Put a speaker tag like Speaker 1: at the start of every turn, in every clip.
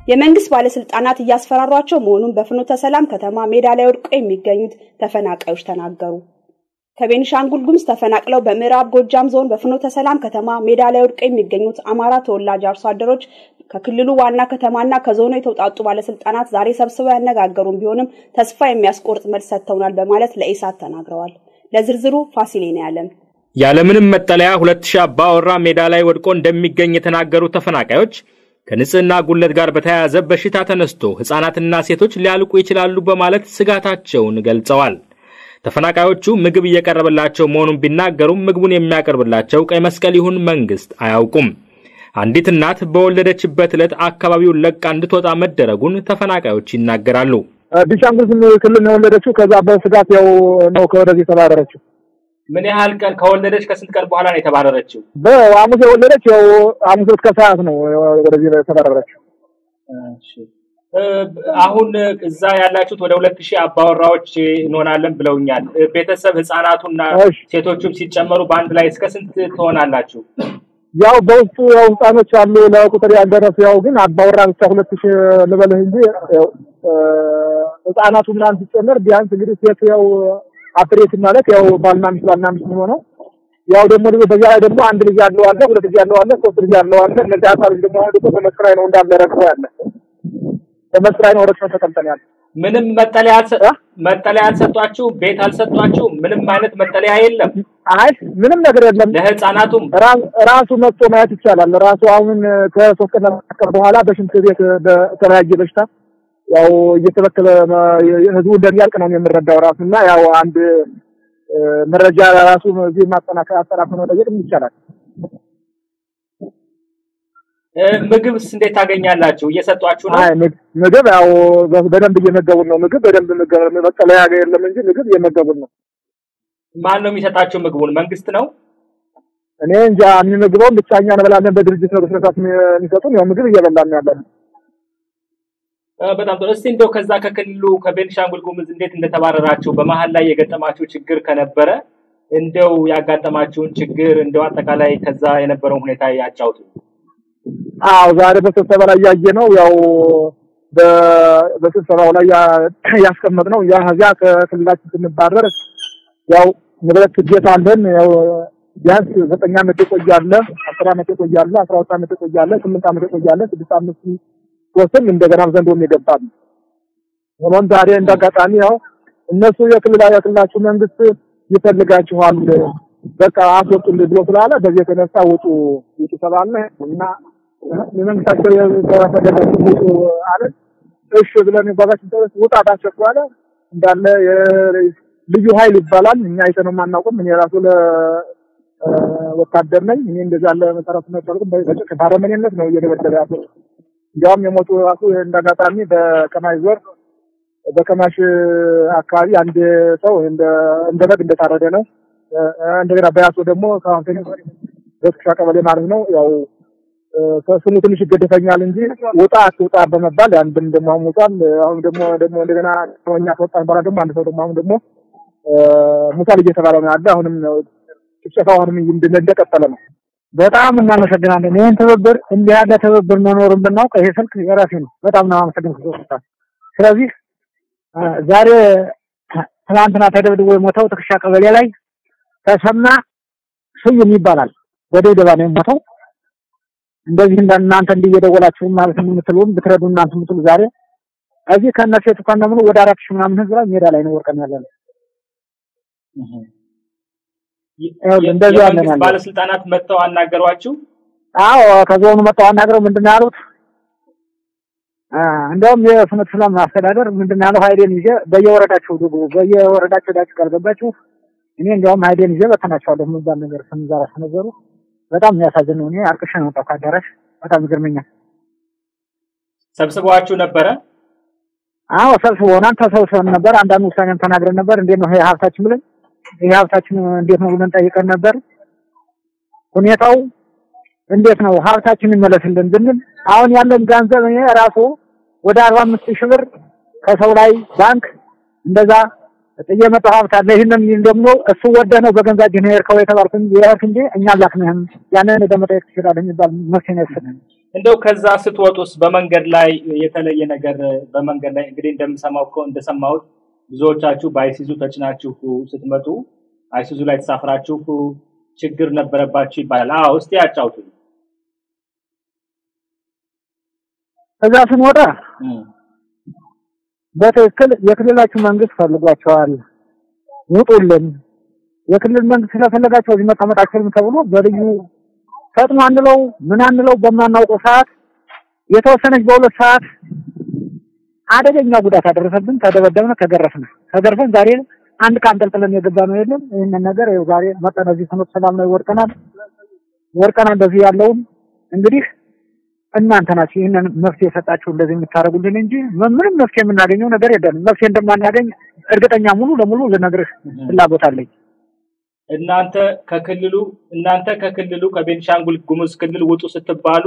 Speaker 1: የመንግስት ባለስልጣናት እያስፈራሯቸው መሆኑን በፍኖተ ሰላም ከተማ ሜዳ ላይ ወድቀው የሚገኙት ተፈናቃዮች ተናገሩ። ከቤኒሻንጉል ጉሙዝ ተፈናቅለው በምዕራብ ጎጃም ዞን በፍኖተ ሰላም ከተማ ሜዳ ላይ ወድቀው የሚገኙት አማራ ተወላጅ አርሶ አደሮች ከክልሉ ዋና ከተማና ከዞኑ የተውጣጡ ባለስልጣናት ዛሬ ሰብስበው ያነጋገሩን ቢሆንም ተስፋ የሚያስቆርጥ መልስ ሰጥተውናል በማለት ለኢሳት ተናግረዋል። ለዝርዝሩ ፋሲሌና ያለም
Speaker 2: ያለምንም መጠለያ ሁለት ሺህ አባወራ ሜዳ ላይ ወድቆ እንደሚገኝ የተናገሩት ተፈናቃዮች ከንጽህና ጉለት ጋር በተያያዘ በሽታ ተነስቶ ህፃናትና ሴቶች ሊያልቁ ይችላሉ በማለት ስጋታቸውን ገልጸዋል። ተፈናቃዮቹ ምግብ እየቀረበላቸው መሆኑን ቢናገሩም ምግቡን የሚያቀርብላቸው ቀይ መስቀል ይሁን መንግስት አያውቁም። አንዲት እናት በወለደችበት ዕለት አካባቢውን ለቃ እንድትወጣ መደረጉን ተፈናቃዮች ይናገራሉ።
Speaker 3: ቢሻንጉል ክልል ነው የወለደችው። ከዛ በስጋት ያው ነው ከወደዚህ የተባረረችው።
Speaker 2: ምን ያህል ቀን ከወለደች ከስንት ቀን በኋላ ነው የተባረረችው?
Speaker 3: በሐሙስ የወለደች ያው ሐሙስ ዕለት ከሰዓት ነው ወደዚህ የተባረረችው።
Speaker 2: አሁን እዛ ያላችሁት ወደ ሁለት ሺህ አባወራዎች እንሆናለን ብለውኛል። ቤተሰብ ህፃናቱና ሴቶቹም ሲጨመሩ በአንድ ላይ እስከ ስንት ትሆናላችሁ?
Speaker 3: ያው በውስጡ ያው ህፃኖች አሉ ለቁጥር ያልደረሱ ያው ግን አባወራ ብቻ ሁለት ሺህ ልበልህ እንጂ ያው ህፃናቱ ምናምን ሲጨመር ቢያንስ እንግዲህ ሴት ያው አፍሬት ማለት ያው ባልና ሚስት ባልና ሚስት የሚሆነው ያው ደግሞ በዚያ ላይ ደግሞ አንድ ልጅ ያለው አለ፣ ሁለት ልጅ ያለው አለ፣ ሶስት ልጅ ያለው አለ። እነዚህ አሳሮች ደግሞ አሁን ደግሞ በመስራይ ነው እንዳለ ረግፈው ያለ በመስራይ ነው ረግፈው ተቀምጠን ያለ
Speaker 2: ምንም መጠለያ መጠለያ አልሰጧችሁ? ቤት አልሰጧችሁ? ምንም አይነት መጠለያ የለም?
Speaker 3: አይ ምንም ነገር የለም።
Speaker 2: ለህፃናቱም
Speaker 3: ራሱ መጥቶ ማየት ይቻላል። ራሱ አሁን ከሶስት ቀን ቀን በኋላ በሽንት ቤት በተለያየ በሽታ ያው እየተበከለ ህዝቡ እንደሚያልቅ ነው የምንረዳው ራሱ እና ያው አንድ መረጃ ራሱ እዚህ ማጠናከር አጠናክሮ መጠየቅ ይቻላል።
Speaker 2: ምግብስ እንዴት ታገኛላችሁ? እየሰጧችሁ ነው?
Speaker 3: አይ ምግብ ያው በደንብ እየመገቡን ነው። ምግብ በደንብ መጠለያ የለም እንጂ ምግብ እየመገቡን ነው።
Speaker 2: ማን ነው የሚሰጣችሁ ምግቡን? መንግስት ነው?
Speaker 3: እኔ እንጃ የሚመግበውን ብቻ እኛ እንበላለን። በድርጅት ነው በስነሳት የሚሰጡን። ያው ምግብ እየበላን ያለን።
Speaker 2: በጣም ጥሩ። እስቲ እንደው ከዛ ከክልሉ ከቤንሻንጉል ጉሙዝ እንዴት እንደተባረራችሁ በመሀል ላይ የገጠማችሁ ችግር ከነበረ እንደው ያጋጠማችሁን ችግር እንደው አጠቃላይ ከዛ የነበረውን ሁኔታ ያጫውቱ።
Speaker 3: አዎ ዛሬ በስብሰባ ላይ ያየ ነው ያው በስብሰባው ላይ ያስቀመጥ ነው ያ እዚያ ከክልላችን ስንባረር ያው ንብረት ግዴታ አለን ያው ቢያንስ ዘጠኝ ዓመት የቆያለ አስር ዓመት የቆያለ አስራ ሁለት ዓመት የቆያለ ስምንት ዓመት የቆያለ ስድስት አምስት ወስም እንደገና ዘንዶም የገባል። ሆኖም ዛሬ እንዳጋጣሚ ያው እነሱ የክልላ የክልላችሁ መንግስት ይፈልጋችኋል በቃ አስወጡልኝ ብሎ ስላለ በዚህ የተነሳ ውጡ ውጡ ተባለ እና የመንግስታቸው የፈለጋችሁ ውጡ አለ። እሺ ብለን ጓዛችን ተወስ ውጣ ታሸኩ አለ። እንዳለ ልዩ ኃይል ይባላል። እኛ አይተነው የማናውቅም። እኔ ራሱ ለወታደር ነኝ። እኔ እንደዛ ያለ መሰረቱ ነበርኩ። ባረመኔነት ነው እየደበደበ ያለው። እንዲያውም የሞቱ ራሱ እንዳጋጣሚ በከማሽ ዞር በከማሽ አካባቢ አንድ ሰው እንደ እንደ በግ እንደታረደ ነው። እንደገና በያሶ ደግሞ ከአሁን በትክሻ ቀበሌ ማለት ነው ያው ስሙ ትንሽ ይገደፈኛል እንጂ ውጣ አትውጣ በመባል አንድም ደግሞ አሁን ሙቷል። አሁን ደግሞ ደግሞ እንደገና እኛ ከወጣን በኋላ ደግሞ አንድ ሰው ደግሞ አሁን ደግሞ ሙቷል እየተባለ ነው ያለ። አሁንም ጭፍጨፋ አሁንም እንደቀጠለ ነው።
Speaker 4: በጣም እናመሰግናለን። ይህን ትብብር እንዲህ ያለ ትብብር መኖሩን ብናውቅ ይሄ ስልክ የራሴ ነው። በጣም ነው አመሰግን። ስለዚህ ዛሬ ትናንትና ተደብድቦ የሞተው ትክሻ ቀበሌ ላይ ተሰማ ስዩም ይባላል። በድብደባ ነው የሞተው። እንደዚህ እናንተ እንዲህ እየደወላችሁ ማለት የምትሉን ብትረዱ እናንተ የምትሉ ዛሬ እዚህ ከነ ሴቱ ከነ ምኑ ወደ አራት ሺህ ምናምን ህዝብ ላይ ሜዳ ላይ ነው ወርቀን ያለ ነው።
Speaker 2: እንደዚህ ያለ ነው። ባለስልጣናት መጥተው አናገሯችሁ?
Speaker 4: አዎ ከዞኑ መጥተው አናግረው ምንድን ነው ያሉት? እንደውም የፍኖተ ሰላም አስተዳደር ምንድን ነው ያለው? ሀይሌን ይዤ በየወረዳችሁ ግቡ፣ በየወረዳችሁ ሄዳችሁ ካልገባችሁ እኔ እንዲያውም ሀይሌን ይዤ በተናቸዋለሁ የሚባል ነገር ስንዛራ ተነገሩ። በጣም የሚያሳዝን ነው። እኔ አልቅሼ ነው የወጣሁ ከአዳራሽ። በጣም ይገርመኛል።
Speaker 2: ሰብስበዋችሁ ነበረ?
Speaker 4: አዎ ሰብስበውናል፣ ተሰብስበን ነበር። አንዳንድ ውሳኔም ተናግረን ነበር። እንዴት ነው ይሄ ሀብታችን ብለን ይሄ ሀብታችን እንዴት ነው ብለን ጠይቀን ነበር። ሁኔታው እንዴት ነው ሀብታችን ይመለስልን ብንል አሁን ያለን ገንዘብ እኔ ራሱ ወደ አርባ አምስት ሺህ ብር ከሰው ላይ ባንክ እንደዛ ጥዬ መጣሁ ሀብት አለ። ይህንን ደግሞ እሱ ወደህ ነው በገንዘብ እጅህ ነው የሄድከው የተባልኩ እንጂ የሄድክ እንጂ እኛ አላክንህም ያንን ሄደህ መጠየቅ ትችላለህ የሚባል መፍትሄ ነው የሰጠን።
Speaker 2: እንደው ከዛ ስትወጡስ በመንገድ ላይ የተለየ ነገር በመንገድ ላይ እንግዲህ እንደምሰማው እኮ እንደሰማሁት ብዙዎቻችሁ በአይሲዙ ተጭናችሁ ስትመጡ አይሲዙ ላይ ተሳፍራችሁ ችግር ነበረባችሁ ይባላል። አዎ እስቲ ያጫውቱ።
Speaker 4: ከዛ ስንወጣ በትክክል የክልላችሁ መንግስት ፈልጓቸዋል፣ ውጡልን፣ የክልል መንግስት ስለፈለጋቸው እዚህ መቀመጥ አትችሉም ተብሎ በልዩ ፈጥኖ አንለው ምን አንለው በማናውቀው ሰዓት የተወሰነች በሁለት ሰዓት አደገኛ ጉዳት አደረሰብን። ተደበደብን፣ ተገረፍን። ተገርፈን ዛሬ አንድ ቀን ጠልጥለን የገባ ነው የለም። ይህንን ነገር ይኸው ዛሬ መጠን እዚህ ፍኖተ ሰላም ላይ ወድቀናል። ወድቀናል እንደዚህ ያለውን እንግዲህ እናንተ ናችሁ ይህንን መፍትሄ የሰጣችሁ እንደዚህ የምታደርጉልን እንጂ ምንም መፍትሄ የምናገኘው ነገር የለንም። መፍትሄ እንደማናገኝ እርግጠኛ ሙሉ ለሙሉ ልነግርህ ፍላጎት አለኝ።
Speaker 2: እናንተ ከክልሉ እናንተ ከክልሉ ከቤንሻንጉል ጉሙዝ ክልል ውጡ ስትባሉ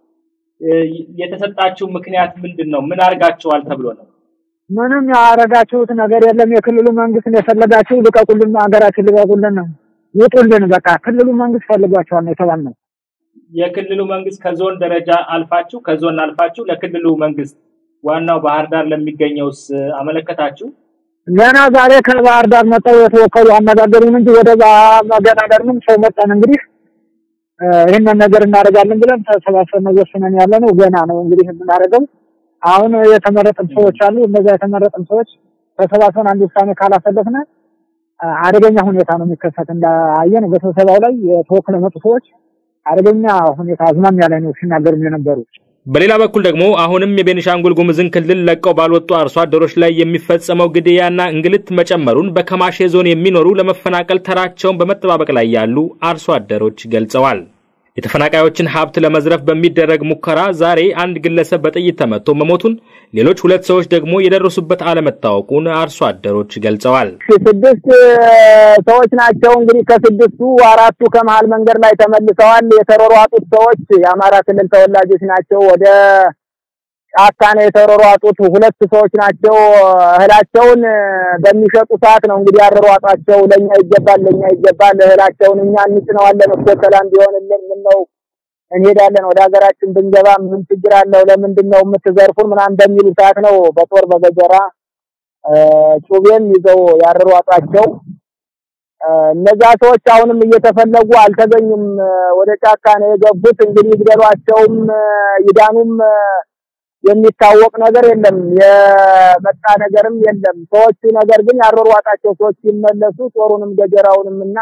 Speaker 2: የተሰጣችሁ ምክንያት ምንድን ነው? ምን አድርጋችኋል ተብሎ ነው?
Speaker 4: ምንም ያደረጋችሁት ነገር የለም። የክልሉ መንግስትን የፈለጋችሁ ልቀቁልን፣ ሀገራችን ልቀቁልን፣ ውጡልን፣ በቃ ክልሉ መንግስት ፈልጓቸዋል ነው የተባልነው።
Speaker 2: የክልሉ መንግስት ከዞን ደረጃ አልፋችሁ ከዞን አልፋችሁ ለክልሉ መንግስት ዋናው ባህር ዳር ለሚገኘውስ አመለከታችሁ?
Speaker 4: ገና ዛሬ ከባህር ዳር መጣው የተወከሉ አነጋገሩን እንጂ ወደዛ መገናደርንም ሰው መጣን። እንግዲህ ይህንን ነገር እናደርጋለን ብለን ተሰባስበን ወስነን ያለ ነው። ገና ነው እንግዲህ የምናደርገው። አሁን የተመረጥን ሰዎች አሉ። እነዛ የተመረጥን ሰዎች ተሰባስበን አንድ ውሳኔ ካላሰለፍን አደገኛ ሁኔታ ነው የሚከሰት። እንዳየን በስብሰባው ላይ የተወክለ መጡ ሰዎች አደገኛ ሁኔታ አዝማሚያ ላይ ነው ሲናገሩ የነበሩ።
Speaker 2: በሌላ በኩል ደግሞ አሁንም የቤኒሻንጉል ጉሙዝን ክልል ለቀው ባልወጡ አርሶ አደሮች ላይ የሚፈጸመው ግድያና እንግልት መጨመሩን በከማሼ ዞን የሚኖሩ ለመፈናቀል ተራቸውን በመጠባበቅ ላይ ያሉ አርሶ አደሮች ገልጸዋል። የተፈናቃዮችን ሀብት ለመዝረፍ በሚደረግ ሙከራ ዛሬ አንድ ግለሰብ በጥይት ተመቶ መሞቱን፣ ሌሎች ሁለት ሰዎች ደግሞ የደረሱበት አለመታወቁን አርሶ አደሮች ገልጸዋል።
Speaker 5: ስድስት ሰዎች ናቸው። እንግዲህ ከስድስቱ አራቱ ከመሀል መንገድ ላይ ተመልሰዋል። የተሯሯጡት ሰዎች የአማራ ክልል ተወላጆች ናቸው። ወደ ጫካ ነው የተሯሯጡት። ሁለት ሰዎች ናቸው። እህላቸውን በሚሸጡ ሰዓት ነው እንግዲህ ያሯሯጧቸው። ለኛ ይገባል፣ ለኛ ይገባል፣ እህላቸውን እኛ እንጭነዋለን እኮ ሰላም ቢሆንልን ምን ነው እንሄዳለን ወደ ሀገራችን ብንገባ ምን ችግር አለው? ለምንድን ነው የምትዘርፉን? ምናምን በሚሉ ሰዓት ነው በጦር በገጀራ ጩቤም ይዘው ያሯሯጧቸው። እነዛ ሰዎች አሁንም እየተፈለጉ አልተገኙም። ወደ ጫካ ነው የገቡት። እንግዲህ ይግደሏቸውም ይዳኑም የሚታወቅ ነገር የለም። የመጣ ነገርም የለም። ሰዎቹ ነገር ግን ያሯሯጣቸው ሰዎች ሲመለሱ ጦሩንም ገጀራውንም እና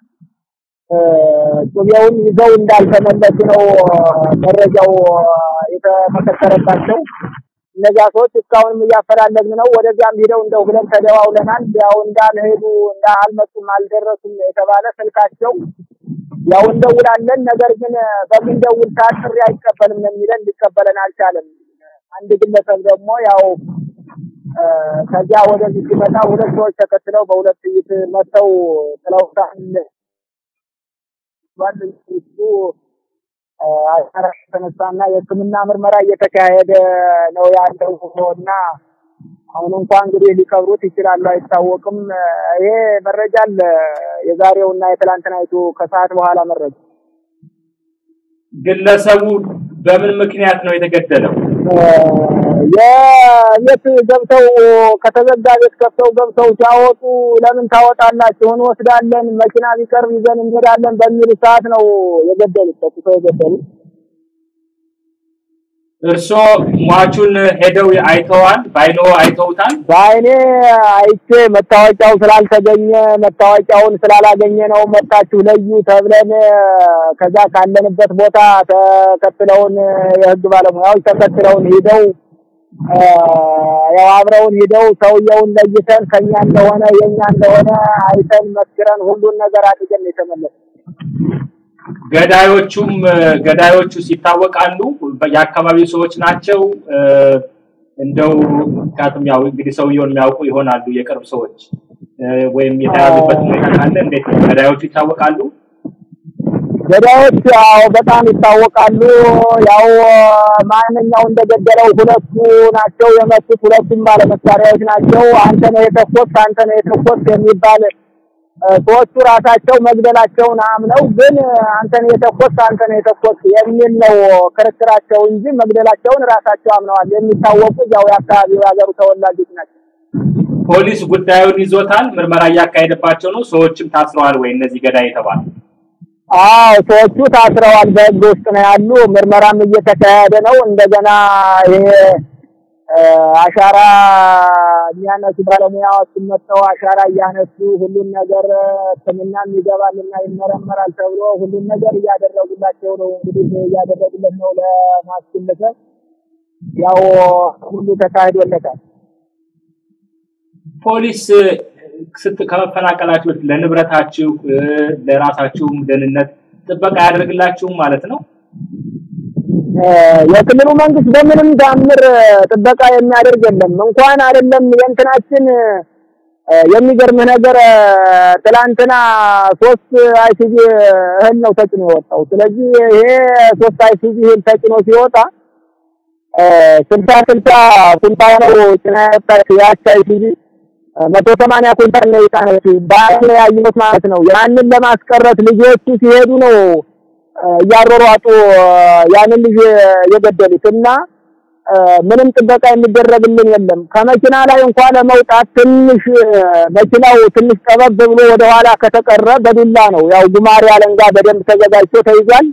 Speaker 5: ጩቤውን ይዘው እንዳልተመለሱ ነው መረጃው የተመሰከረባቸው። እነዛ ሰዎች እስካሁንም እያፈላለግን ነው። ወደዚያም ሂደው እንደው ብለን ተደዋውለናል። ያው እንዳልሄዱ እንዳልመጡም አልደረሱም የተባለ ስልካቸው ያው እንደውላለን፣ ነገር ግን በምንደውል ሰዓት ጥሪ አይቀበልም ነው የሚለን። ሊቀበለን አልቻለም። አንድ ግለሰብ ደግሞ ያው ከዚያ ወደዚህ ሲመጣ ሁለት ሰዎች ተከትለው በሁለት ጥይት መተው ጥለውታል። ባለሱ አሻራሽ የተነሳና የሕክምና ምርመራ እየተካሄደ ነው ያለው እና አሁን እንኳን እንግዲህ ሊቀብሩት ይችላሉ፣ አይታወቅም። ይሄ መረጃ አለ። የዛሬውና የትላንትናይቱ ከሰዓት በኋላ መረጃ
Speaker 2: ግለሰቡ በምን ምክንያት ነው የተገደለው?
Speaker 5: የቤት ገብተው ከተዘጋ ቤት ከፍተው ገብተው ሲያወጡ ለምን ታወጣላችሁ? እንወስዳለን፣ መኪና ቢቀርብ ይዘን እንሄዳለን በሚሉ ሰዓት ነው የገደሉት፣ ተኩሰው የገደሉት።
Speaker 2: እርስዎ ሟቹን ሄደው አይተዋል? በአይኖ አይተውታል?
Speaker 5: በአይኔ አይቼ መታወቂያው ስላልተገኘ መታወቂያውን ስላላገኘ ነው መጣችሁ ለዩ ተብለን ከዛ ካለንበት ቦታ ተከትለውን የህግ ባለሙያዎች ተከትለውን ሂደው ያው አብረውን ሂደው ሰውየውን ለይተን ከኛ እንደሆነ የኛ እንደሆነ አይተን መስክረን ሁሉን ነገር አድርገን የተመለስ
Speaker 2: ገዳዮቹም ገዳዮቹስ ይታወቃሉ? የአካባቢው ሰዎች ናቸው? እንደው ምክንያቱም ያው እንግዲህ ሰውየውን የሚያውቁ ይሆናሉ የቅርብ ሰዎች ወይም የተያዙበት ሁኔታ ካለ እንዴት ነው? ገዳዮቹ ይታወቃሉ?
Speaker 5: ገዳዮች ያው በጣም ይታወቃሉ። ያው ማንኛው እንደገደለው ሁለቱ ናቸው የመቱት። ሁለቱም ባለመሳሪያዎች ናቸው። አንተ ነው የተኮስ አንተ ነው የተኮስ የሚባል ሰዎቹ ራሳቸው መግደላቸውን አምነው ግን አንተን የተኮስ አንተን የተኮስ የሚል ነው ክርክራቸው እንጂ መግደላቸውን ራሳቸው አምነዋል። የሚታወቁ ያው የአካባቢው የሀገሩ ተወላጆች ናቸው።
Speaker 2: ፖሊስ ጉዳዩን ይዞታል፣ ምርመራ እያካሄደባቸው ነው። ሰዎችም ታስረዋል ወይ እነዚህ ገዳይ የተባሉ?
Speaker 5: አዎ ሰዎቹ ታስረዋል፣ በህግ ውስጥ ነው ያሉ። ምርመራም እየተካሄደ ነው። እንደገና ይሄ አሻራ የሚያነሱ ባለሙያዎች መጥተው አሻራ እያነሱ ሁሉን ነገር ሕክምናም ይገባልና ይመረመራል ተብሎ ሁሉን ነገር እያደረጉላቸው ነው። እንግዲህ እያደረጉለት ነው ለማስገለጽ ያው ሁሉ ተካሂዶለታል።
Speaker 2: ፖሊስ ስት ከመፈናቀላችሁ በፊት ለንብረታችሁ ለራሳችሁም ደህንነት ጥበቃ ያደርግላችሁም ማለት ነው?
Speaker 5: የክልሉ መንግስት በምንም ታምር ጥበቃ የሚያደርግ የለም። እንኳን አይደለም የእንትናችን የሚገርምህ ነገር ትላንትና ሶስት አይሲጂ እህል ነው ተጭኖ የወጣው። ስለዚህ ይሄ ሶስት አይሲጂ እህል ተጭኖ ሲወጣ ስልሳ ስልሳ ኩንታል ነው ጭና የወጣች ያች አይሲጂ መቶ ሰማንያ ኩንታል ነው የጫነችው። በአይን ያየሁት ማለት ነው። ያንን ለማስቀረት ልጆቹ ሲሄዱ ነው እያሯሯጡ ያንን ልጅ የገደሉት እና ምንም ጥበቃ የሚደረግልን የለም። ከመኪና ላይ እንኳን ለመውጣት ትንሽ መኪናው ትንሽ ጠበብ ብሎ ወደ ኋላ ከተቀረ በዱላ ነው። ያው ጉማሬ አለንጋ በደንብ ተዘጋጅቶ ተይዟል።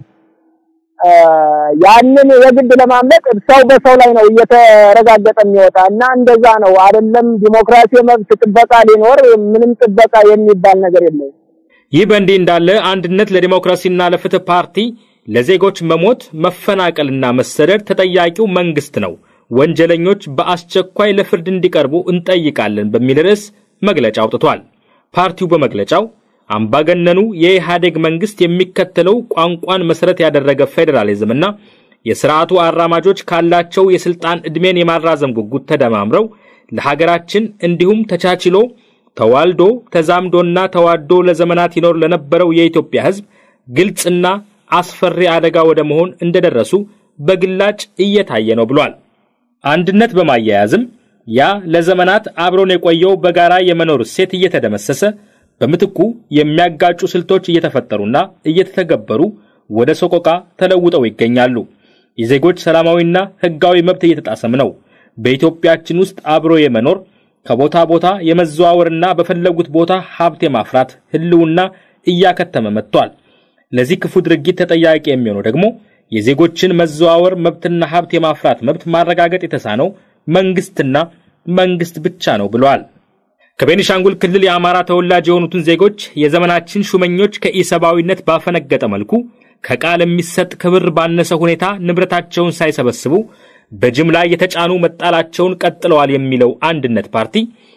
Speaker 5: ያንን የግድ ለማምለጥ ሰው በሰው ላይ ነው እየተረጋገጠ የሚወጣ እና እንደዛ ነው። አይደለም ዲሞክራሲ መብት ጥበቃ ሊኖር ምንም ጥበቃ የሚባል ነገር የለም።
Speaker 2: ይህ በእንዲህ እንዳለ አንድነት ለዲሞክራሲና ለፍትህ ፓርቲ ለዜጎች መሞት መፈናቀልና መሰደድ ተጠያቂው መንግስት ነው፣ ወንጀለኞች በአስቸኳይ ለፍርድ እንዲቀርቡ እንጠይቃለን በሚል ርዕስ መግለጫ አውጥቷል። ፓርቲው በመግለጫው አምባገነኑ የኢህአዴግ መንግስት የሚከተለው ቋንቋን መሰረት ያደረገ ፌዴራሊዝምና የስርዓቱ አራማጆች ካላቸው የስልጣን ዕድሜን የማራዘም ጉጉት ተደማምረው ለሀገራችን እንዲሁም ተቻችሎ ተዋልዶ ተዛምዶና ተዋዶ ለዘመናት ይኖር ለነበረው የኢትዮጵያ ሕዝብ ግልጽና አስፈሪ አደጋ ወደ መሆን እንደደረሱ በግላጭ እየታየ ነው ብሏል። አንድነት በማያያዝም ያ ለዘመናት አብሮን የቆየው በጋራ የመኖር እሴት እየተደመሰሰ በምትኩ የሚያጋጩ ስልቶች እየተፈጠሩና እየተተገበሩ ወደ ሰቆቃ ተለውጠው ይገኛሉ። የዜጎች ሰላማዊና ሕጋዊ መብት እየተጣሰም ነው። በኢትዮጵያችን ውስጥ አብሮ የመኖር ከቦታ ቦታ የመዘዋወርና በፈለጉት ቦታ ሀብት የማፍራት ህልውና እያከተመ መጥቷል። ለዚህ ክፉ ድርጊት ተጠያቂ የሚሆነው ደግሞ የዜጎችን መዘዋወር መብትና ሀብት የማፍራት መብት ማረጋገጥ የተሳነው መንግስትና መንግስት ብቻ ነው ብለዋል። ከቤኒሻንጉል ክልል የአማራ ተወላጅ የሆኑትን ዜጎች የዘመናችን ሹመኞች ከኢሰብአዊነት ባፈነገጠ መልኩ ከቃል የሚሰጥ ክብር ባነሰ ሁኔታ ንብረታቸውን ሳይሰበስቡ በጅምላ የተጫኑ መጣላቸውን ቀጥለዋል የሚለው አንድነት ፓርቲ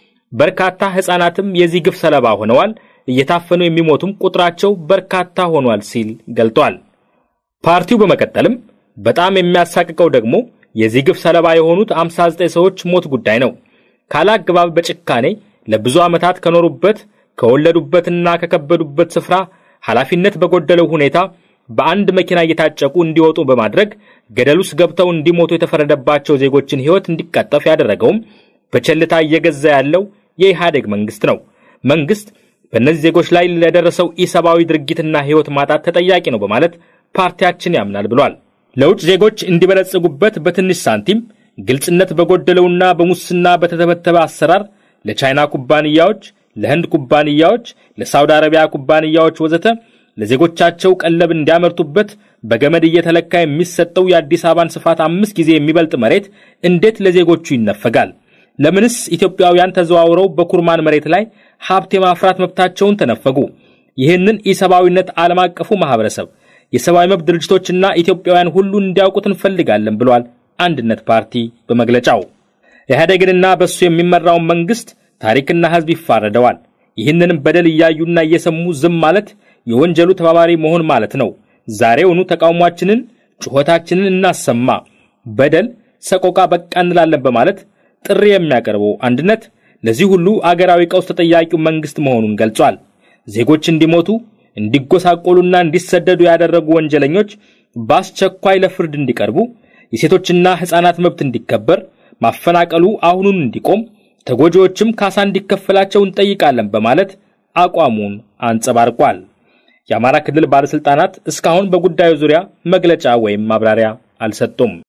Speaker 2: በርካታ ሕፃናትም የዚህ ግፍ ሰለባ ሆነዋል፣ እየታፈኑ የሚሞቱም ቁጥራቸው በርካታ ሆኗል ሲል ገልጧል። ፓርቲው በመቀጠልም በጣም የሚያሳቅቀው ደግሞ የዚህ ግፍ ሰለባ የሆኑት 59 ሰዎች ሞት ጉዳይ ነው። ካለ አግባብ በጭካኔ ለብዙ ዓመታት ከኖሩበት ከወለዱበትና ከከበዱበት ስፍራ ኃላፊነት በጎደለው ሁኔታ በአንድ መኪና እየታጨቁ እንዲወጡ በማድረግ ገደል ውስጥ ገብተው እንዲሞቱ የተፈረደባቸው ዜጎችን ሕይወት እንዲቀጠፍ ያደረገውም በቸልታ እየገዛ ያለው የኢህአዴግ መንግስት ነው። መንግስት በእነዚህ ዜጎች ላይ ለደረሰው ኢሰብአዊ ድርጊትና ሕይወት ማጣት ተጠያቂ ነው በማለት ፓርቲያችን ያምናል ብሏል። ለውጭ ዜጎች እንዲበለጽጉበት በትንሽ ሳንቲም ግልጽነት በጎደለውና በሙስና በተተበተበ አሰራር ለቻይና ኩባንያዎች፣ ለህንድ ኩባንያዎች፣ ለሳውዲ አረቢያ ኩባንያዎች ወዘተ ለዜጎቻቸው ቀለብ እንዲያመርቱበት በገመድ እየተለካ የሚሰጠው የአዲስ አበባን ስፋት አምስት ጊዜ የሚበልጥ መሬት እንዴት ለዜጎቹ ይነፈጋል? ለምንስ ኢትዮጵያውያን ተዘዋውረው በኩርማን መሬት ላይ ሀብት የማፍራት መብታቸውን ተነፈጉ? ይህንን ኢሰብአዊነት ዓለም አቀፉ ማህበረሰብ፣ የሰብአዊ መብት ድርጅቶችና ኢትዮጵያውያን ሁሉ እንዲያውቁት እንፈልጋለን ብሏል አንድነት ፓርቲ በመግለጫው። ኢህአዴግንና በእሱ የሚመራውን መንግስት ታሪክና ህዝብ ይፋረደዋል። ይህንንም በደል እያዩና እየሰሙ ዝም ማለት የወንጀሉ ተባባሪ መሆን ማለት ነው። ዛሬውኑ ተቃውሟችንን፣ ጩኸታችንን እናሰማ፣ በደል ሰቆቃ በቃ እንላለን በማለት ጥሪ የሚያቀርበው አንድነት ለዚህ ሁሉ አገራዊ ቀውስ ተጠያቂው መንግስት መሆኑን ገልጿል። ዜጎች እንዲሞቱ እንዲጎሳቆሉና እንዲሰደዱ ያደረጉ ወንጀለኞች በአስቸኳይ ለፍርድ እንዲቀርቡ፣ የሴቶችና ሕፃናት መብት እንዲከበር፣ ማፈናቀሉ አሁኑን እንዲቆም፣ ተጎጂዎችም ካሳ እንዲከፈላቸው እንጠይቃለን በማለት አቋሙን አንጸባርቋል። የአማራ ክልል ባለስልጣናት እስካሁን በጉዳዩ ዙሪያ መግለጫ ወይም ማብራሪያ አልሰጡም።